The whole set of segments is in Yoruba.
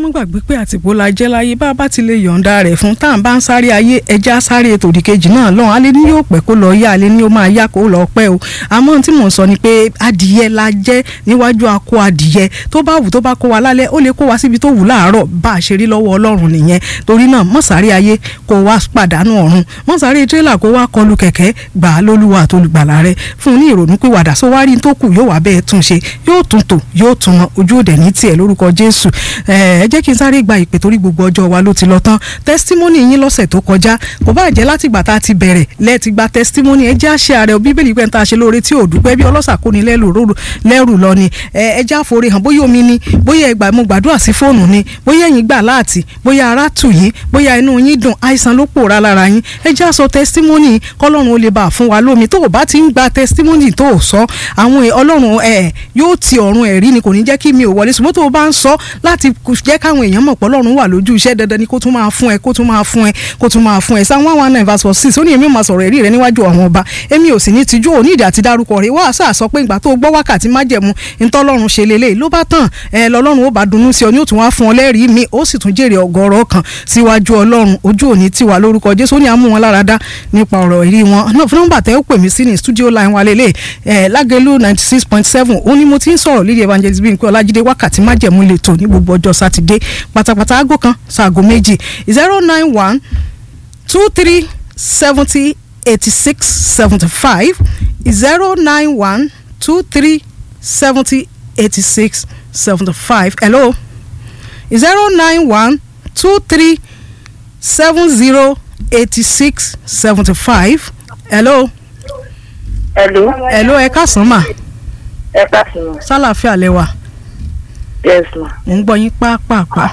mú gbàgbé pé àtìpó la jẹ́ láyé bá a bá ti lè yọ̀ǹda rẹ̀ fún tá à ń bá ń sáré ayé ẹja sáré tòdì kejì náà lọ́hùn alẹ́ ní yóò pẹ́ kó lọ yá alẹ́ ní ó máa yá kó lọ pẹ́ o àmọ́ tí mò ń sọ ni pé adìyẹ la jẹ́ níwájú akọ adìyẹ tó bá wù tó bá kó wa lálẹ́ ó lè kó wa síbi tó wù láàárọ̀ bá a ṣe rí lọ́wọ́ ọlọ́run nìyẹn torí náà mọ́ sáré ayé kó wá pàdánù ọ̀run mọ́ sáré tírélà kó wá kọlu kẹ̀kẹ́ gbà á lólúwa àtolùgbàlà rẹ fún un ní ìrònú pé wàdà sọ wá rí tó kù yóò wá bẹ́ẹ̀ tún ṣe yóò tún tò yóò tún mọ ojú òde ní tiẹ̀ lórúkọ jésù ẹ jẹ́ kí n sáré gba ìpè torí gbogbo ọjọ́ wa ló ti lọ tán testimony yín lọ́sẹ̀ tó kọjá kò bá jẹ́ láti ìgbà tá a ti bẹ̀rẹ̀ lẹ́ẹ̀tì gba testimony ẹ jẹ́ àṣẹ ààrẹ bíbélì pé n ta ṣe lóore tí ò dúpẹ́ bí ọlọ́sà kò ní lẹ́rù lọ ni ẹ jẹ́ àforí hàn bóyá omi ni bóyá ẹgbà mo gbàdúrà sí fóònù ni bóyá ẹ̀yin gbà láàtì bóyá ara tù yín bóyá inú yín dùn àìsàn ló pòórá lára yín ẹ jẹ́ àsọ testimony kọ́lọ́run ó lè bá fún wa lómi tó o bá ti ń gba testimony tó o sọ àwọn ọlọ́run ẹ̀ yóò ti ọ̀run ẹ̀rí ni kò ní jẹ́ kí mi ò wọlé ṣùgbọ́n tó o bá ń sọ láti jẹ́ káwọn èèyàn mọ̀ pé ọlọ́run wà lójú iṣẹ́ dandan ni kó tún máa fún ẹ kó tún máa fún ẹ kó tún máa fún ẹ sáà one one nine verse four six ó ní èmi máa sọ̀rọ̀ ẹ̀rí rẹ níwájú àwọn ọba èmi ò sì ní tijú òní ìdí àti dárúkọ rẹ wá sáà sọ pé ìgbà tó gbọ́ wákàtí májẹ̀mú ntọ́lọ́run ṣe lélẹ̀ ló bá tàn ẹ lọ́lọ́run ó bá dunnú sí ọ ní ó tún wá fún ọ lẹ́rìí mi ó sì tún jèrè ọgọ́rọ̀ kan síwájú ọlọ́run ojú òní tiwa lórúkọ jésù ó ní àmú wọn lára dá nípa ọ̀rọ̀ ẹ̀rí wọn nọ́mbà tẹ́ ó pè mí sí ní studio line wa lélẹ̀ ẹ̀ lágẹ̀lú ninety six point seven ó ní mo ti ń sọ̀rọ̀ lídìí evangelist bíi nǹkan ọlájídé wákàtí májẹ̀mú lè tò ní gbogbo ọjọ́ sátidé pátápátá aago kan ṣaago méjì zero nine one two three seventy eighty six seventy five zero nine one two three seventy eighty six seventy five hello zero nine one two three seven zero eighty six seventy five hello. hello. hello ẹ káàsán mà ẹ káàsán. sálàáfíà lẹ́wà yes ma. mò ń gbọ́ yín pápápá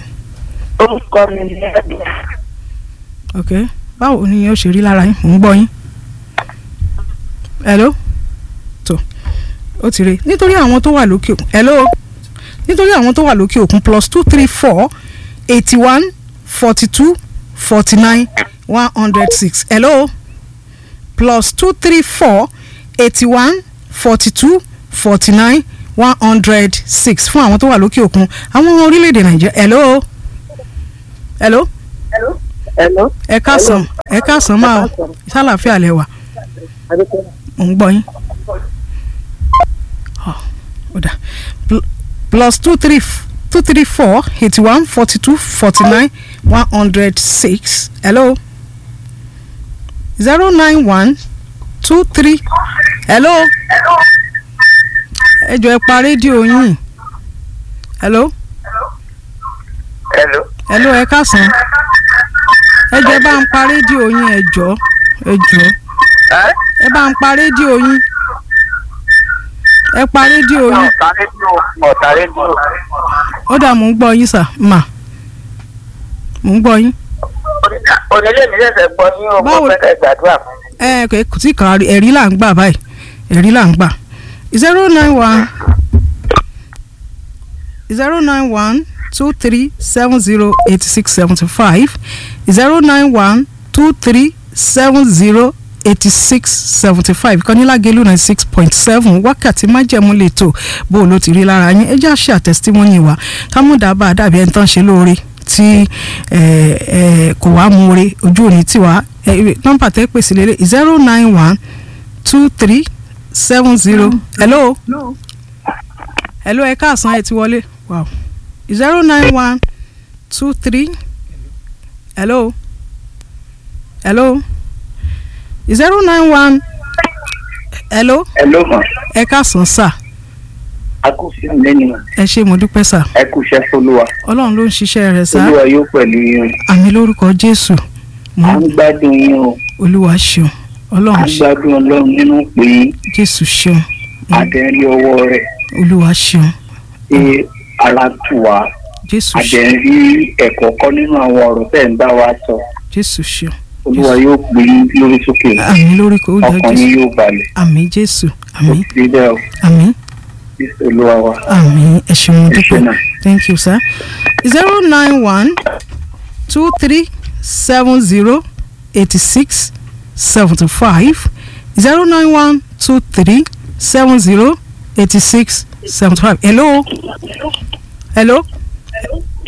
orúkọ mi ni ẹ̀dùn. ok báwo ni yóò ṣe rí lára yín mò ń gbọ́ yín hello tó ó ti rí nítorí àwọn tó wà lókè òkun hello nítorí àwọn tó wà lókè òkun plus two three four eighty one forty two forty nine one hundred six hello plus two three four eighty one forty two forty nine one hundred six fún àwọn tó wà lókè òkun àwọn orílẹ̀-èdè nàìjíríà hello hello hello. hello. ẹ káàsán ẹ káàsán máa o sálàáfíà lẹ wà mò ń gbọ́ yín ó dà plus two three two three four eighty one forty two forty nine one hundred six hello zero nine one two three hello ẹ jọ̀ọ́ ẹ pa rédíò yín hello hello. hello ẹ káàsán ẹ jọ̀ọ́ ẹ bá ń pa rédíò yín ẹ jọ̀ọ́ ẹ jọ̀ọ́ ẹ. ẹ bá ń pa rédíò yín ẹ pa rédíò yín ọ̀tá rédíò ọ̀tá rédíò. ó dà mò ń gbọ́ yín sà mà mò ń gbọ́ yín onílé mi ṣẹ̀ṣẹ̀ gbọ́ ní ọmọ Báwo- pẹ́kẹ́ gbàdúrà fún mi. ẹ kò tí kan ẹ̀rí là ń gbà báyìí ẹ̀rí là ń gbà zero nine one zero nine one two three seven zero eighty six seventy five zero nine one two three seven zero eighty six seventy five kan ní Lágelú ninety six point seven wákàtí májẹ̀mú lè tò bó o ló ti rí lára yín ẹ jẹ́ àṣẹ àtẹ̀sítímọ́nì wa ká mú dábàá dàbí ẹni tán ṣe lóore tí ẹ, ẹ, kò wá mú ore ojú òní tiwa ẹ, nọ́mbà tẹ́ pèsè lélẹ̀ zero nine one two three seven zero hello hello ẹ káàsán ẹ ti wọlé wow zero nine one two three hello hello zero nine one hello hello ma ẹ káàsán sà a kò sí mi lẹ́nu ma ẹ ṣé mo dúpẹ́ sà ẹ kú iṣẹ́ fọlúwa ọlọ́run ló ń ṣiṣẹ́ rẹ̀ sà olúwa yóò pẹ̀lú yín àmì lórúkọ jésù mo à ń gbádùn yín o olúwa ṣeun à ọlọ́run ń ṣe gbádùn ọlọ́run nínú pé jésù ṣeun àdẹ́rí ọwọ́ rẹ̀ olúwa ṣeun ṣe ara tù wá jésù ṣeun àdẹ́rí ẹ̀kọ́ kọ́ nínú àwọn ọ̀rọ̀ tẹ̀ ń bá wa sọ jésù ṣeun olúwa yóò gbé yín lórí sókè àmì lórúkọ olúwa ọkàn jésù yín yóò balẹ̀ àmì jésù ó àmì ti rí bẹ́ẹ̀ o àmì jésù olúwa wa àmì ẹ ṣeun mo ẹ ṣe dúpẹ́ náà. thank you sir zero nine one two three seven zero eighty six seventy five zero nine one two three seven zero eighty six seventy five hello hello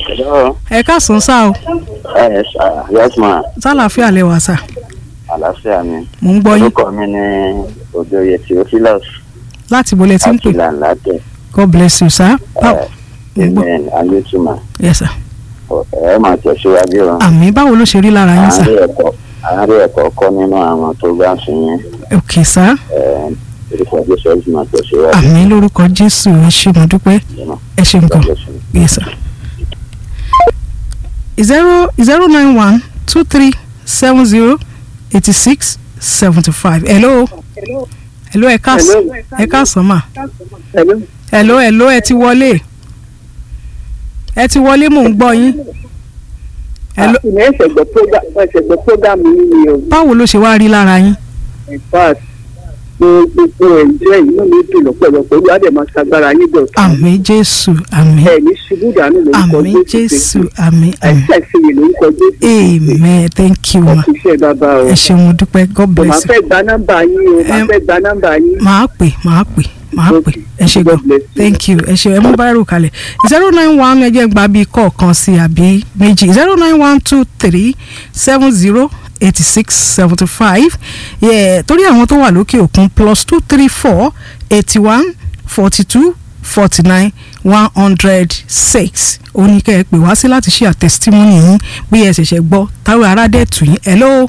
Hello. ẹ káàsán sá o Ẹ ṣá yes ma sálàáfíà lẹ wà sá àlàáfíà mi. mò ń gbọ́ yín Orúkọ mi ni Òjòyè Theophilus láti bolẹ̀ tí ń pè Akila Ńlátẹ̀. god bless you sir báwo mò ń gbọ́ Amen Ayétúmọ̀. yes sir Ẹ máa tẹ̀síwájú o. àmì báwo ló ṣe rí lára yín sá Àárín ẹ̀kọ́ àárín ẹ̀kọ́ kọ́ nínú àwọn tó bá ń fi yẹn. ok sá Orúkọ Jésù ẹ̀sìn máa tẹ̀síwájú. àmì lórúkọ jésù ẹ ṣé mo dúpẹ́ ẹ ṣé nǹkan yes sir zero zero nine one two three seven zero eighty six seventy five hello hello ẹ káàsán ẹ káàsán mà Hello. hello hello ẹ ti wọlé ẹ ti wọlé mò ń gbọ́ yín hello ìmọ̀ ẹ̀sẹ̀ gbọ́ program ẹ̀sẹ̀ gbọ́ program yìí ni o báwo ló ṣe wá rí lára yín in fact mo gbogbo ẹ̀ jẹ́ inú mi dùn lọ́pọ̀lọpọ̀ olú adé máa ṣagbára yín dọ̀ àmì jésù àmì ẹ̀ ní ṣubú dànù lórúkọ àmì jésù àmì àmì àìsí àìsíyè lórúkọ jésù amen thank you ma ọ̀fíìsì bàbá o ẹ ṣé mo dúpẹ́ god mo máa bless you fẹ́ gba nọ́mbà yín o máa Em, fẹ́ gba nọ́mbà yín màá pè màá pè màá pè ẹ ṣé gan God bless you. thank you ẹ ṣé ẹ mú báyìí rò kalẹ̀ zero nine one ẹ jẹ́ gba bíi kọ̀ọ̀kan sí àbí méjì zero nine one two three seven zero eighty six seventy five torí àwọn tó wà lókè òkun plus two three four eighty one forty two forty nine one hundred six oníkẹ́ ẹ pè wá sí láti ṣe àtẹ̀sítímọ́nì yín bí ẹ ṣẹ̀ṣẹ̀ gbọ́ táwọn ará dẹ̀ tù yín hello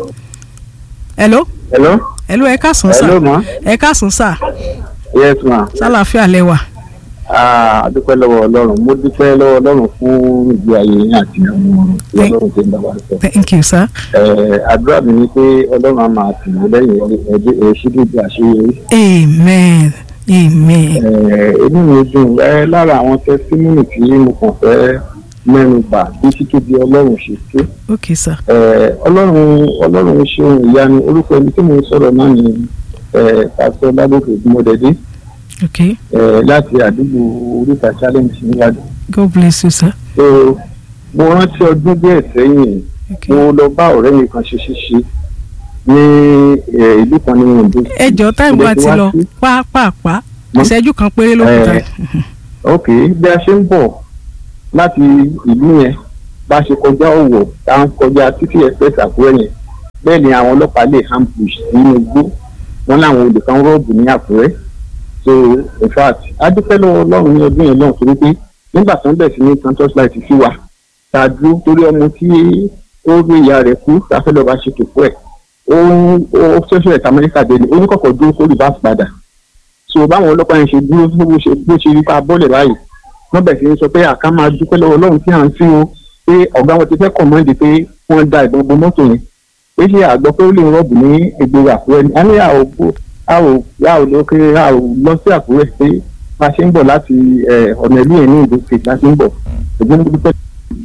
hello Hello. hello ẹ káàsán sà Hello ma. ẹ káàsán sà Yes ma. sálàáfíà lẹ́wà Ah, a dúpẹ́ lọ́wọ́ Ọlọ́run. Mo dúpẹ́ lọ́wọ́ Ọlọ́run fún ìgbé ayé yín àti àwọn ọ̀rọ̀ tí Ọlọ́run ti ń bá wa sọ. thank you sir Ẹ, àdúrà mi ni pé Ọlọ́run á máa tì mí lẹ́yìn ẹ̀ẹ́dẹ́ ẹ̀ẹ́sídìdì àṣeyọrí. amen amen Eh, inú mi dùn ẹ lára àwọn tẹsítímọ́nì tí mo kàn fẹ́ mẹ́nu bà bí títóbi ọlọ́run ṣe tó ok sir Eh, ọlọ́run ọlọ́run ṣe ohun ìyanu orúkọ ẹni tí mo ń sọ̀rọ̀ náà ni eh, pásítọ̀ ládòkè mọ́dẹ́dẹ́ ok láti àdúgbò oríta challenge níwájú. god bless you sir so mo rántí ọdún díẹ̀ sẹ́yìn ok mo lọ bá ọ̀rẹ́ mi kan ṣe ṣíṣe ní eh, ìlú kan ní Oǹdó. ẹ jọ táìmù Mo wa dẹ̀ ti wá lọ sí- pàápàá Mo- ìṣẹ́jú kan péré ló kù Eh, tán ok bí a ṣe ń bọ̀ láti ìlú yẹn bá ṣe kọjá ọ̀wọ̀ tá à ń kọjá títí express àkúrẹ́ yẹn bẹ́ẹ̀ ni àwọn ọlọ́pàá lè ambush nínú igbó wọn láwọn olè kan rọ́ọ̀bù ní àkúrẹ́ so in fact adúpẹ́ lọ́wọ́ ọlọ́run ní ọdún yẹn náà torí pé nígbà tó ń bẹ̀ sí ní tan torchlight sí wa tá a dúró torí ọmọ tí ó rí ìyá rẹ̀ kú láfẹ́ lọ́ọ́ bá ṣe kẹ̀kọ́ ẹ̀ ó ń ó ṣẹ̀ṣẹ̀ ẹ̀ka amẹ́ríkà dé ni oníkọ̀kọ̀ dúró kó reverse padà so báwọn ọlọ́pàá yẹn ṣe dúró bó ṣe bó ṣe rí pa bọ́ọ̀lẹ̀ báyìí wọ́n bẹ̀ sí ní sọ pé àká máa dúpẹ́ lọ́wọ́ ọlọ́run tí à ń sìn o pé ọ̀gá wọn ti fẹ́ kọ̀mọ́ǹdì pé wọ́n da ìbọn bo mọ́tò yẹn pé ṣé àgbọ̀ pé ó lè rọ́ọ̀bù ní ìgboro àkúrẹ́ ni a ní a ò bó a ò a ò lókè a ò lọ sí àkúrẹ́ pé bá a ṣe ń bọ̀ láti eh, ọ̀nà ìlú yẹn ní ìlú state láti ń bọ̀ ṣùgbọ́n mo dúpẹ́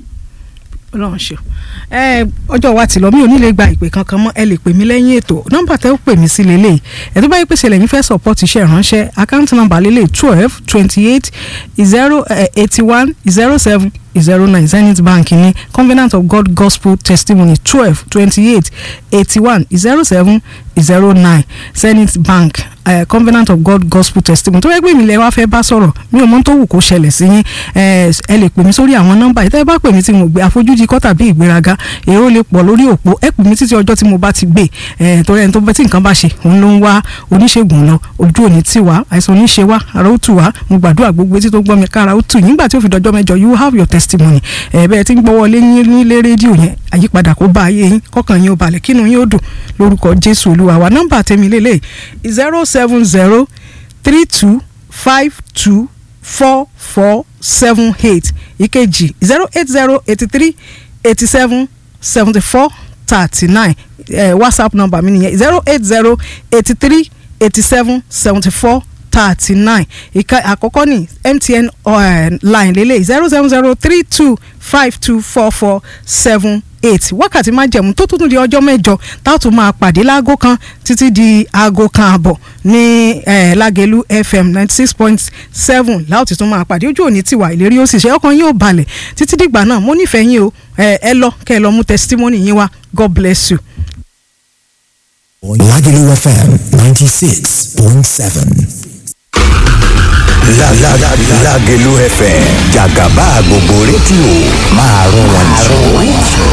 ọlọ́run ṣe ẹ ọjọ́ wa ti lọ mi ò ní lè gba ìpè kankan mọ́ ẹ lè pè mí lẹ́yìn ètò nọ́mbà tẹ́ ó pè mí sí lélẹ̀ ẹ̀ tó bá yẹ pé ṣẹlẹ̀ yín fẹ́ support iṣẹ́ ìránṣẹ́ àkáǹtì nọ́mbà lélẹ̀ twelve twenty eight zero eighty one zero seven zero nine zenith bank ní covenant of god gospel testimony twelve twenty eight eighty one zero seven zero nine zenith bank uh, covenant of god gospel testimony tó yẹ pé mi lẹ wá fẹ́ bá sọ̀rọ̀ mi ò mọ̀ tó wù kó ṣẹlẹ̀ sí yín ẹ ẹ lè pè mí sórí àwọn nọ́mbà yìí tẹ́ ẹ bá pè mí tí mo gbé àfojúdi kọ́ tàbí ìgbéraga èrò lè pọ̀ lórí òpó ẹ pè mí títí ọjọ́ tí mo bá ti gbé ẹ torí ẹni tó bá tí nǹkan bá ṣe òun ló ń wá oníṣègùn lọ ojú òní tì wá àìsàn oníṣe wá ara ó tù wá mo gbàdúrà gbogbo etí tó gbọ́ mi kára ó tù yín nígbà tí ó fi dọjọ́ mẹ́jọ you have your testimony ẹ bẹ́ẹ̀ tí ń gbọ́wọ́ lé yín nílé rédíò yẹn àyípadà kó bá ayé yín kọ́kàn yín ó balẹ̀ kínú yín ó dùn lórúkọ jésù olúwa wa nọ́mbà tèmi lélẹ̀ zero seven zero three two five two four four seven eight ìkejì zero eight zero eighty three eighty seven seventy four thirty nine whatsapp number mi nìyẹn zero eight zero eighty three eighty seven seventy four thirty nine ìka àkọ́kọ́ ní mtn uh, line lélẹ̀ zero seven zero three two five two four four seven eight wákàtí máa jẹ̀mú tó tún di ọjọ́ mẹ́jọ tá a tún máa pàdé láago kan títí di aago kan àbọ̀ ní eh, lágẹ̀lú fm ninety six point seven láòtí tún máa pàdé ojú òní tiwa ìlérí ó sì ṣe ọkàn yín ò balẹ̀ títí dìgbà náà mo nífẹ̀ẹ́ yín o ẹ lọ kẹ́ ẹ lọ mú testimony yín wá god bless you. Lagelu FM 96.7. Lágẹ̀lú FM jàgàbá gbogbo rédíò máa rún wọn jù.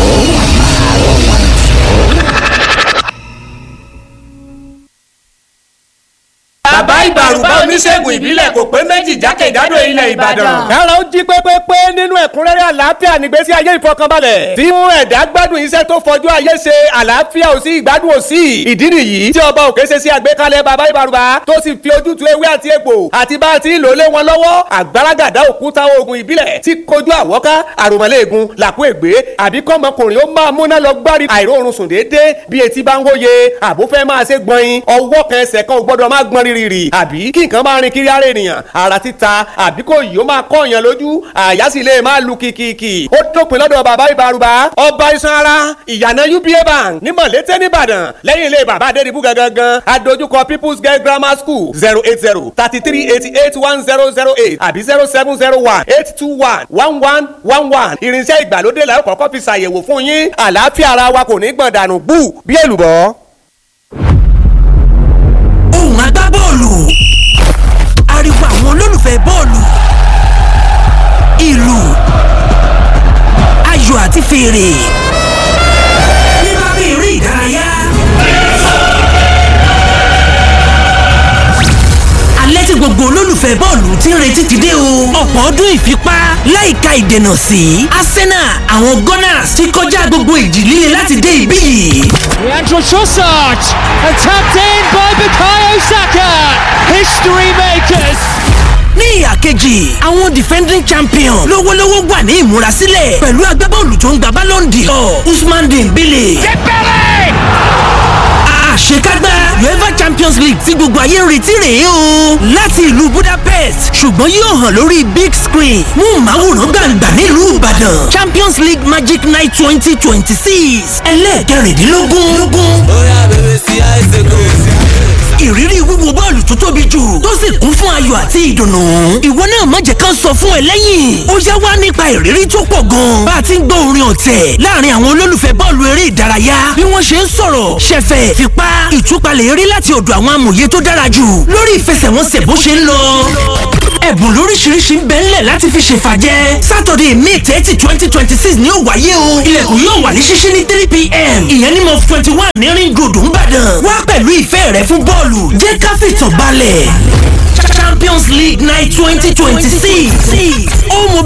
bàbá ìbàrùbá oníṣègùn ìbílẹ̀ kò pé méjì jákèjádò ilẹ̀ ìbàdàn. kára ó jí pépépé nínú ẹ̀kúnrẹ́rẹ́ àlàáfíà nígbésí ayé ìfọkànbalẹ̀. tí mú ẹ̀dá gbádùn iṣẹ́ tó fọjú ayé ṣe àlàáfíà ò sí ìgbádùn ò sí. ìdí nìyí tí ọba òkè ṣe sí àgbékalẹ̀ bàbá ìbàrùbá tó sì fi ojútùú ewé àti egbò àti bá a ti ń lò lé wọn lọ́wọ́ àgbàràgàdá òkúta oògùn ìbílẹ̀ tí kojú àwọ́ká àròmọ́lẹ́ẹ̀gùn làkú ègbé àbí kọ́mọkùnrin ó máa múná lọ gbárí àìróorun sùn déédéé bí etí bá ń wóye àbúfẹ́ máa ṣe gbọ̀nyin ọwọ́ kan ẹsẹ̀ kan ò gbọ́dọ̀ má gbọ́n rírì àbí kí nǹkan máa rin kiri ara ènìyàn ara títa àbí kò yìí ó máa kọ́ èèyàn lójú àyà sì lè máa lu kìkìkì ó dópin lọ́dọ̀ bàbá ìbárúbá ọba iṣan ara ìyànà uba bank ní mọ̀lété nìbàdàn lẹ́yìn ilé bàbá adédìbú gangan adójúkọ people's girl grammar school zero eight zero thirty three eighty eight one zero zero eight àbí zero seven zero one eight two one one one one one irinṣẹ́ ìgbàlódé la ó kọ́kọ́ fi ṣàyẹ̀wò fún yín àlàáfíà ara wa kò ní gbọ̀n dànù bú bí èlùbọ́. ohùn agbábọ́ọ̀lù ariwo àwọn olólùfẹ́ bọ́ọ̀lù ìlù ayò àti fèrè nípa bí eré ìdárayá. alẹ́ tí gbogbo olólùfẹ́ bọ́ọ̀lù ti ń retí ti dé o. ọ̀pọ̀ ọdún ìfipá láìka ìdènà sí Arsenal àwọn Gunners ti kọjá gbogbo ìjì líle láti dé ibí yìí. Leandro Trossard and tapped in by Bukayo Saka. History makers. ní ìhà kejì àwọn defending champion lówólówó wà ní ìmúrasílẹ̀ pẹ̀lú agbábọ́ọ̀lù tó ń gba Ballon d'Or Usman Dembele. àṣekágbá uefa champions league tí gbogbo ayé ń retí rèé o láti ìlú budapest ṣùgbọ́n yóò hàn lórí big screen mú màwòrán gbàǹgbà nílùú ìbàdàn champions league magic night twenty twenty six ẹlẹ́ẹ̀kẹrìndínlógún ìrírí wíwo bọ́ọ̀lù tó tóbi jù tó sì kún fún ayọ̀ àti ìdùnnú. ìwọ náà má jẹ́ ká sọ fún ẹ lẹ́yìn. ó yá wá nípa ìrírí tó pọ̀ gan. bá a ti ń gbọ́ orin ọ̀tẹ̀ láàrin àwọn olólùfẹ́ bọ́ọ̀lù eré ìdárayá bí wọ́n ṣe ń sọ̀rọ̀ ṣẹ̀fẹ̀ fipá ìtúpalẹ̀ eré láti ọ̀dọ̀ àwọn amòye tó dára jù lórí ìfẹsẹ̀wọnsẹ̀ bó ṣe ń lọ. ẹ̀bùn lóríṣiríṣi ń bẹ ńlẹ̀ láti fi ṣèfàjẹ́ sátọ̀dẹ̀ may thirty twenty twenty six ni ó wáyé o ilẹ̀kùn yóò wà ní ṣíṣí ní three pm ìyẹn ní mọ́ twenty one ní ring road ńbàdàn wá pẹ̀lú ìfẹ́ rẹ fún bọ́ọ̀lù jẹ́ ká fìtàn balẹ̀ champions league night twenty twenty six ó mọ